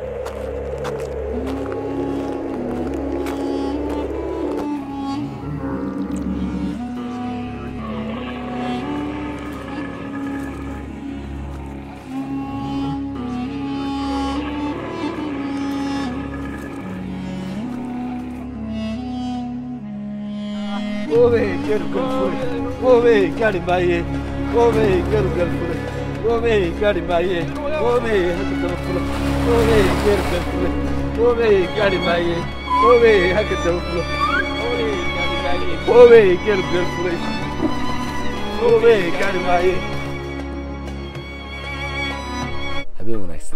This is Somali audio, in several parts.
Ove, quero galfure. Ove, garimbaye. Ove, quero galfure. Ove, garimbaye. Ove, haka galfure. Ove, quero galfure. Ove, garimbaye. Ove, haka galfure. Ove, garimbaye. Ove, quero galfure. Ove, garimbaye. habeen wanaagsan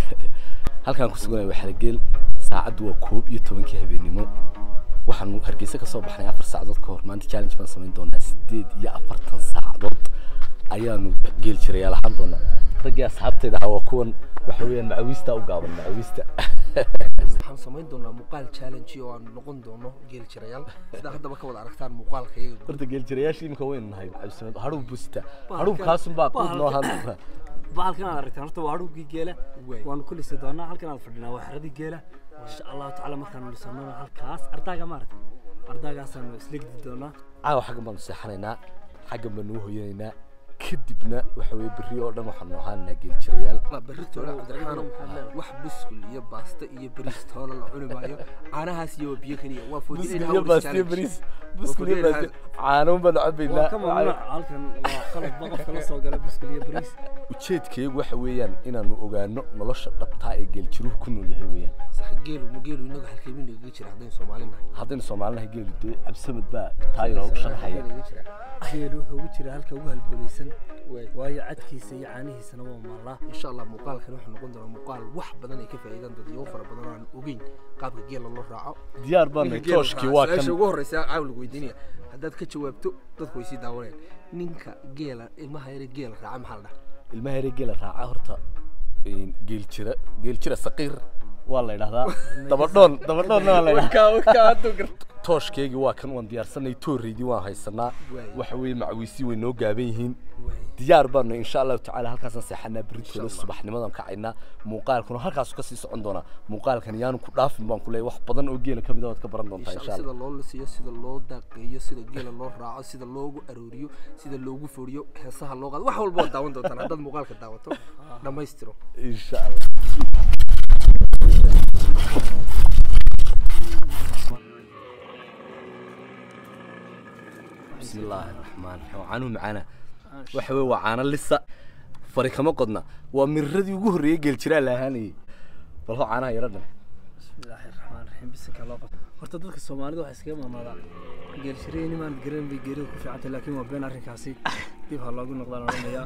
halkaan ku suganaya waa xerogeel saacaddu waa koob iyo tobankii habeennimo waxaanu hargeysa ka soo baxnay afar saacadood ka hor maanta challenge baan samayn doonaa sideed iyo afartan saacadood ayaanu geel jirayaal ahaan doonaa raggii asxaabtayda ahaa waa kuwan waxa weeyaan macawiista u gaaban macawiista waxaan samayn doonaa muuqaal challenge oo aan noqon doono geel jirayaal sidaa haddaba ka wada aragtaan muuqaalka iyaga horta geel jirayaashii imika waynu nahay cabdisamed hadhuu busta hadhuu kaasun baa quud noo ahaan doonaa bahalkan aad aragtaan horta waa hadhuugii geela Wey. waanu ku lisi doonaa halkan aad fadhinaa waa xeradii geela insha allahu tacaala markaanu lisanona halkaas ardaaga maarata ardaagaasaanu islegdi doonaa caawa xaggan baanu seexanaynaa xaggan baanu u hoyanaynaa kadibna waxa weeye berri oo dhan waxaanu ahaanaa geel jirayaal berri toole cabdiraxmaanow wax buskul iyo baasta iyo bariis toole la cuni maayo caanahaas iyo biyo keliya waa buskul iyo baastiyo bariis buskul iyo baastiyo caano baanu cabaynaa waa ka mamnuuc halkan waa qaladba qofka la soo gala biskul iyo bariis ujeedkaygu waxa weeyaan inaanu ogaano nolosha dhabtaa ee geeljiruhu ku nool yahay weeyaan sax geelu ma geelu inaga halkeemin igaga jira haddaynu soomaali nahay haddaynu soomaalinahay geelu dee cabdisamed baa taa inoogu sharaxaya Inaga jira. geelu wuxuu ugu jiraa halka ugu halbooleysan waayo cadkiisa iyo caanihiisana waa maalaa insha allah muuqaalkan wuxuu noqon doonaa muuqaal wax badan ay ka faa'iidaan dad iyo fara badan oo aan ogeyn qaabka geela loo raaco diyaar baanay Ninka geela tooshkii raaca, waa su-aasha kan ugu horreysa caawa lagu weydiinaya haddaad ka jawaabto dadku way sii daawanayaan ninka geela ilmaha yare geela raaca maxaa la dhahaa ilmaha yare geela raaca horta geeljira geeljira saqiir waa la yidhahdaa dabadhoon dabadhoonna waa la yidhahdaa tooshkeygii waa kan waan diyaarsanay tooreydii waan haysanaa Waay. waxa weeye macawiisii way noo gaaban yihiin diyaar baanu insha allahu tacaala halkaasaan seexanaa berritooda subaxnimadan kacaynaa muuqaalkuna halkaasu kasii socon doonaa muuqaalkan yaanu ku dhaafin baan ku leeyahay wax badan oo geela ka mid a waad ka baran doontaa insha insha allah allah sida loo lisiyo sida loo daaqeeyo sida geela loo raaco sida loogu arooriyo sida loogu foriyo heesaha loo qaado wax walba waad daawan doontaan haddaad muuqaalka daawato dhammaystiro insha allah بسم الله الرحمن الرحيم caano macaana waxa weeye waa caano lisa fari kama qodna waa miradii ugu horreeyay geeljiraa la ahaanayay bal hoo caanaha yaro dhan bismillaahi raxmaan raxiim bisinka loo qabto horta dadka soomaalida waxaa iskaga maamaadaa geel shirayni maan garan bay geerida ku fiicantay laakiin waa been arrinkaasi dib ha loogu noqdaan odhanayaa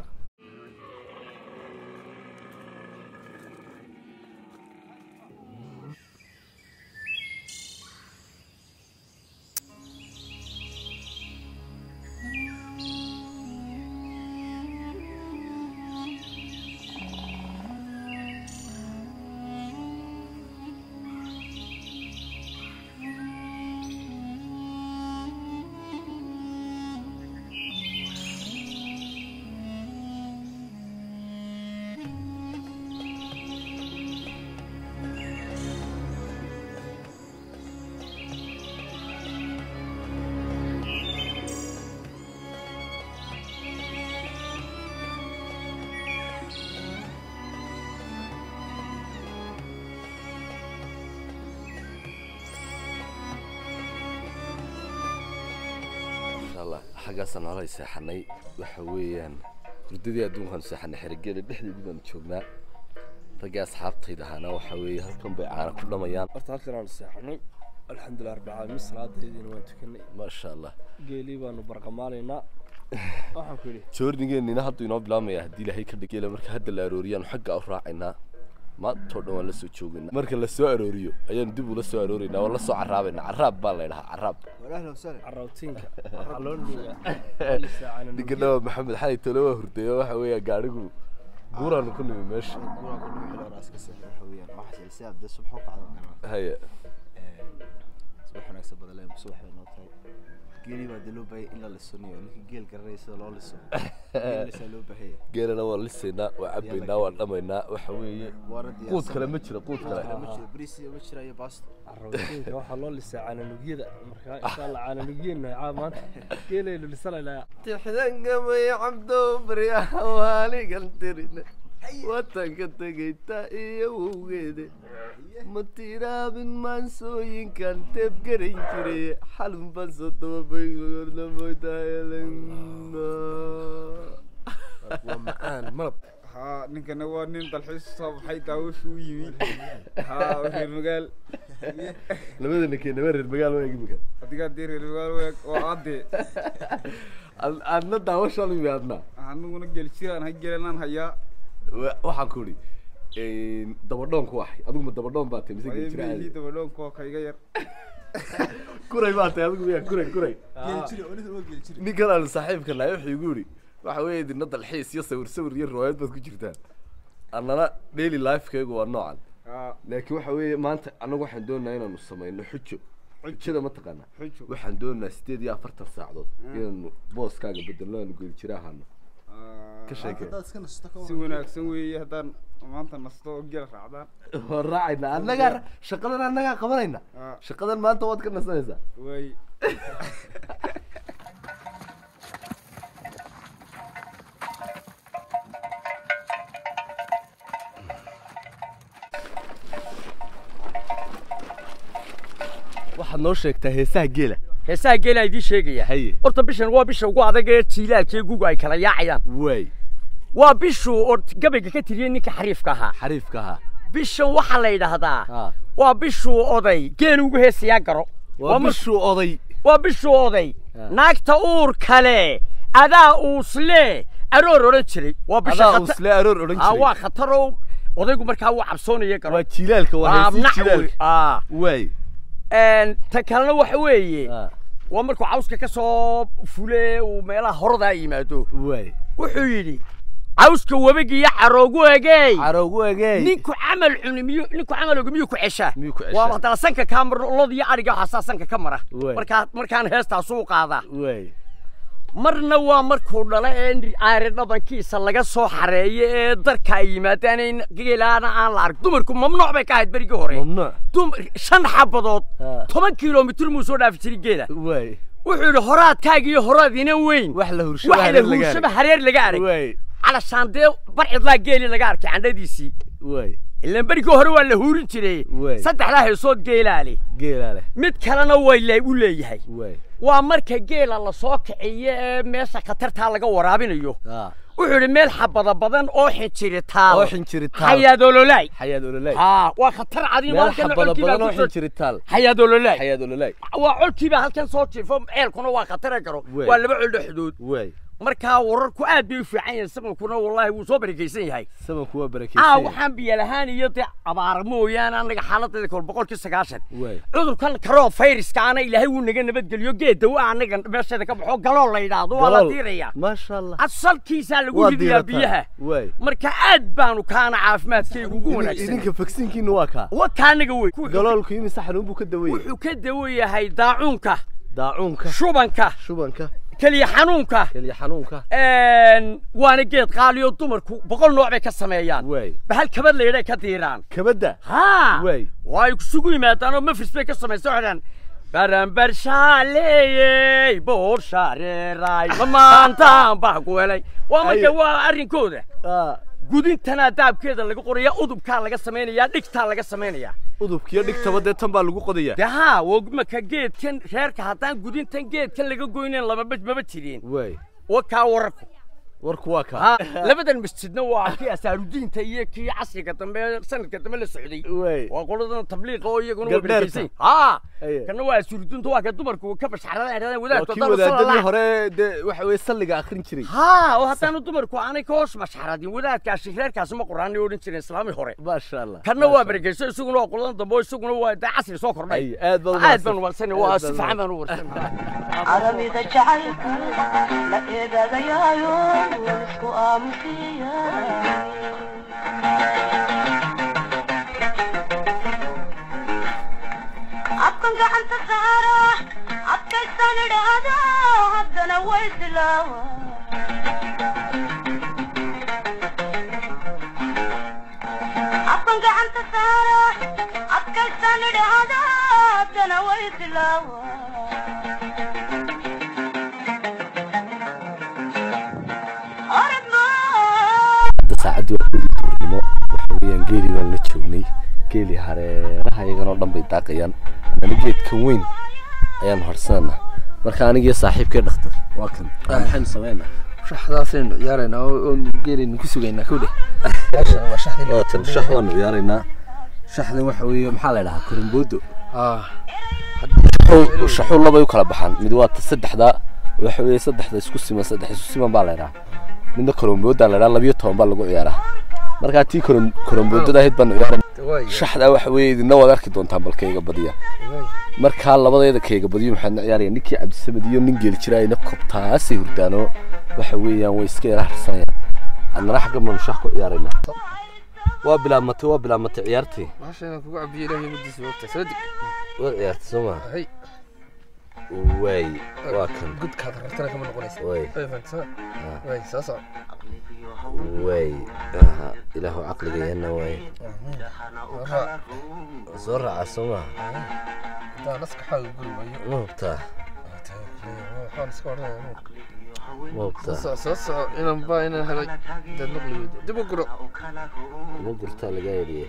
insha allah xaggaasaan nalay seexanay waxa weeyaan hurdadii adduunkaan seexanay xerigeeda dhexdeedii baanu joognaa raggii asxaabtayda ahaana waxa weeye halkan bay caana ku dhamayaan horta halkan aanu seexanay alxamdulilah rabbil caalamiin salaadaydiina waan tukanay maasha allah geelii baanu barqamaalaynaa waxaan ku yidhi joornigeenina hadduu inoo bilaabmaya haddii ilaahay ka dhigela marka hadda la arooriyaanu xagga u raacaynaa maantoo dhan waan la soo joogaynaa marka la soo arooriyo ayaanu dib ula soo arooraynaa waan la soo caraabaynaa caraab baa la ydhahaa caraab carrawtiinka waxaa loo dhigaa ninkana waa maxamed xalay tole waa hurdeeyo waxa weeya gaadhigu guuraanu ku nimi meesha haya geeli baa dee loo baahaya in la lisoniyo ninka geel garanaya sida loo liso geel lisaa loo baahaya geelana waan lisaynaa waa cabaynaa waan dhamaynaa waxa weeye waana quud kale ma jiro quud kale ma jiro bariis ma jira iyo baasto carrawsiinka waxaa loo lisaa caananugyada markaa insha allah caananugyeenna caa maanta geelaynu lisanaynaa tixdangamay cabdo baryaha waaligan tirine watanka tegayta iyo wowgeede ma tiraabin maansooyinkan teeb garan jiray xalun baan soo dababaygoordamoytahayalan waa macaan malab haa ninkana waa nin dalxiis soo baxay daawashu u yimi haa oo reer magaal labada ninkee naba reer magaal waa imika adigaa dee reer magaal weeg oo aadee aadna daawashaan imi adna aniguna geel jiraan ha geelanaan hayaa Wa- waxaan ku idhi dabadhoon ku ahay adigu ma dabadhoon baa tahay mise waayo geljira meelihii aadi dabadhoonka oo kayga yar kuray baa tahay adigu miya kuray kuray geel jiri oo ninkan waa geel jiri ninkan aanu saaxiibka nahay wuxuu igu yidhi waxa weeye idina dalxiis iyo sawir sawir iyo riwaayad baad ku jirtaan annana daily lifekaygu waa noocan haa laakiin waxa weeye maanta annagu waxaan doonayaa inaanu samayno xujo xujada ma taqaanaa xujo waxaan doonayaa sideed iyo afartan saacadood inaanu booskaaga bedelno aanu geljira ahano Aa, ka sheekee haddaad iska nasto ka si wanaagsan weeye haddaan maanta nasto oo geel raacdaan waan raacayna annagaa shaqadan annagaa qabanayna Aa, shaqadan maanta waad ka nasanaysaa waay waxaad noo sheegtaa heesaha geela heesaha geelaa idiin sheegaya haye horta bishan waa bisha ugu adag ee jiilaalka ee guga ay kala yaacayaan waay waa bishuu oo gabayga ka tiriyey ninka xariifka ahaa xariifka ahaa bishan waxaa la yidhaahdaa ha waa bishuu oday geel ugu heesayaa garo waa mar- bishuu oday waa bishuu oday Ah. naagta uur kale adaa uusle aroor odhan jiray waa bisha adaa khata- usle aroor odhan Ah, waa jiray khataroo odaygu markaa wuu cabsoonaya garo waa jilaalka waa heesii nac wey. jilaalka Ah. waay Een, ta kalena waxa weeye Ah, waa markuu cawska ka soo fule uu meelaha horodaa yimaado waay wuxuu yidhi cawska webigiiyo caroogu egey caroogu egey ninku camal cuni miyuu ninku camal ogi miyuu ku ceshaa Miyuu ku ceshaa? waa haddana sanka kaa mar lod iyo ariga waxaasaa sanka ka mara Waay. markaa markaan heestaasuu qaadaa waay marna waa markuu dhala ee aari dhabankiisa laga soo xareeyo ee darka ay yimaadaan in geelaana aan la arag dumarku mamnuuc bay ka ahayd berigii hore mamnuuc dumar shan xabadood Ah. toban kilomitir muu soo dhaafi jiray geela waay wuxuu yidhi horaadkaaga iyo horaadiina weyn wax la hurshaba wax la hareer laga huushaba arag. hareer laga arag waay calashaan dee barcidlaa geeli laga arkay candhadiisii waay ilaan berigii hore waa la huurin jiray Waay. saddexdaa heesood geelaa leh geelaa leh mid kalena way le- u leeyahay waay waa marka geela lasoo kiciyo ee meesha khatartaa laga waraabinayo ah wuxuu yidhi meel xabada badan oo xinjiri taal oo xinjiri taal. xayaadololaay xayaad ololay haa waa khatar cadiimo meel halkan xabada colkii baa badan oo ku soo xinjiri taal xayaadololaay xayaad ololay waa colkiibaa halkan soo jiifo ceelkuna waa khatara garo Waay. waa laba col dhexdood waay markaa wararku aad bay u fiican yihiin samankuna wallaahi wuu soo barakaysan yahay samanku waa aa barakeysan waxaan biyo lahaan iyo dee abaar mooyaane annaga xaaladeeda kol boqolkii sagaashan waay cudurkan karoo fayraska ana ilaahay wuu naga nabadgeliyo geed dawa annaga meesheeda ka baxo galool la yidhaahdo waa la diiraya maasha allah asalkiisaa lagu waa ridayaa diirataa. biyaha waay marka aad baanu kaana caafimaadkaygu ugu wanaagsan idinka faksinkiina waa kaa wa kaanaga wey galoolku imise xanuun buu ka dawaya wuxuu ka dawo yahay daacuunka daacuunka shubanka shubanka keliya xanuunka keliya xanuunka een, waana geed qaaliyo dumarku boqol nooc bay ka sameeyaan waay bahal kabad layidhay ka diiraan kabadda haa waay waa ay kusugu yimaadaan oo mafris bay ka samaysa waxaan baranbar shaaleeyey boor shaareeray lamaantaan baa ku helay waa marka Ayo. waa arrinkooda ah gudintana daabkeeda laga qoraya udubkaa laga samaynayaa dhigtaa laga samaynayaa udubkiyo dhigtaba dee tan baa lagu qodaya dee haa wogmaka geedkan reerka haddaan gudintan geedkan laga goynayn lamaba maba jireen waay wa kaa wararku warku waa kaa haa labadan masjidna waa kii asaarudiinta iyo kii casriga dambe sanadka dambe la socday waay waa qoladan tabliiqa oo iyaguna waa Gabdheerta. barakaysan haa Aye. kana waa asaarudiinta waa ka dumarku ka bashxaradaan waa wadaadku kii haddaan wadaadadii sallallahu hore dee waxa weeye salliga akhrin jiray haa oo haddaanu dumarku aanay ka hoos mashxaradin wadaadkaasi reerkaasi ma quraanay odhan jireen islaamii hore maasha allah kana waa barakaysan isaguna waa qoladan dambe oo isaguna waa daa casri soo kordhay Aye, aad baad u aad mahadsan. baan warsanay waa Aad si baad u fiican baan u warsanay caramida jacaylku la eegaagayaayo isku aamusiya afkan gacanta saara afka adkaystaan idhaahda haddana way dilaawa afkan gacanta saara adkaystaan idhaahda haddana way dilaawa orod maa hadda saacaddii waa kudii duurnimo waxa weeyaan geeli baan la joognay geeli hareeraha iyaganoo dhan bay daaqayaan annana geedkan weyn ayaan harsanana marka anigiyo saaxiibkee dhakhtar waa kan Waa maxaynu sameynaa shaxdaasaynu ciyaaraynaa oo oo geelaynu ku sugaynaa kowdhe waa shaxdii waa tan shax waanu ciyaaraynaa shaxdan waxa weeye maxaa la dhahaa koromboodo ah shaxuu shaxuu labay u kala baxaan mid waa ta saddexda waxa weeye saddexda isku siman saddex isku siman baa la dhahaa midna korombooda la dhahaa labiyo toban baa lagu ciyaaraa markaa tii korom koromboodada ahayd baanu ciyaaran shaxdaa waxa weeye idina waad arki doontaan bal kayga badiya markaa labadeeda kayga badiyo maxaadna ciyaaraya ninkii cabdisamed iyo nin geeli jiraayna kobtaasay hurdaano waxa weeyaan way iska yara harsanayaan adnana xagga baanu shax ku ciyaaraynaa waa bilaabmatay waa bilaabmatay ciyaartii bahashayna kugu cabiyo ilaahay madiisa wogta soo deg waad ciyaartay soo maa hay waay waa kan gudkaad rartana kama noqonaysa waay way fahantaa way soo soco waay aha ilaahu caqligayana waay soo raaca soo maa hadaa naskaxaaga guri waayo ma hubtaa waxaan iska odhanaya ma hubtaa soo soo soco inaan baa inaan helay dad maqli weydo dib u guro ma gurtaa lagaa yidhiye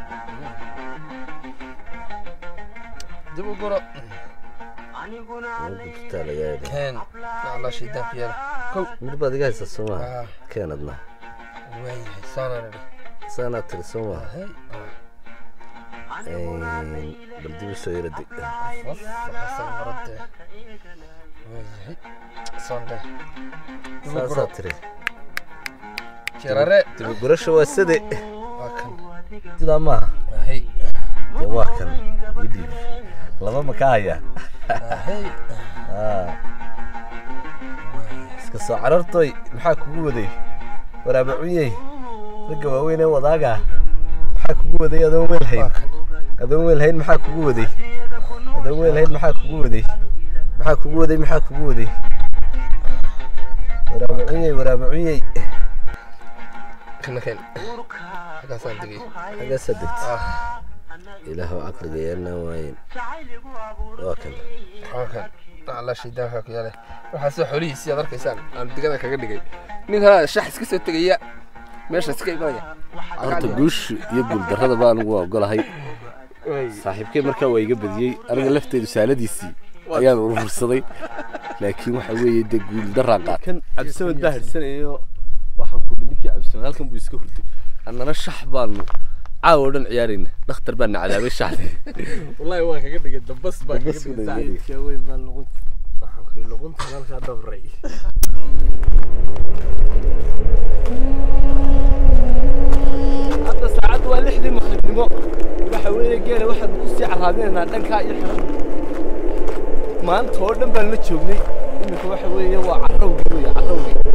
dib u guro ma gurtaa lagaa yidhi keen alla shaydaanka yaala kow mir baad iga haysaa soo maa Ah. keenadna waayahay saanaan idhi saanaad tiri soo maa hay bal dib u soo yara dig fasaxasan maradee waayahay saandhe dib u guro saasaad tiri jirare dibi gurasha waa sade waa kan sidaa maaha hay dee waa kan ii dhiib laba ma ka hayaa hay Ah. iska soo carartoy maxaa kugu waday waraaba cunyey ragga waaweyn ee wadaaga maxaa kugu waday adoon weel hayn adoon weel hayn maxaa kugu waday adoon weel hayn maxaa kugu waday maxaa kugu waday maxaa kugu waday waraaba cunyey waraaba cunyey kana keen halkaasaan degay xaggaasa degta ah ilaahu caqliga yeelnaa waayen waa kan waa kan alla shaydaanka ku yaale waxaa soo xolihiisii aad arkaysaan aan digada kaga dhigay nin haa shax iska soo tegaya meesha iska imanaya horta guusha iyo guuldarrada baa anigu waa ogolahay saaxiibkay markaa waa iga badiyey aniga lafteedu saaladiisii ayaan urursaday laakiin waxa weeye dee guuldarraa qaad kan cabdisamed baa harsanayo waxaan ku ninkii cabdisamed halkan buu iska hurtay annana shax baanu caawa oo dhan ciyaarayna dhakhtar baa na cadaabay shaxdii wallahi waa kaga dhigay dambas baa kaga Dambas buu dhigay dhigay. geedka weyn baa luqun waxaan kuri luqunta halkaa dabray hadda saacaddu waa lixdii maqribnimo waxa weeye geela waxaanu ku sii caraabinaynaa dhankaa iyo xiran maanta oo dhan baan la joognay iminka waxa weeye waa carrawgii weeye carrawgii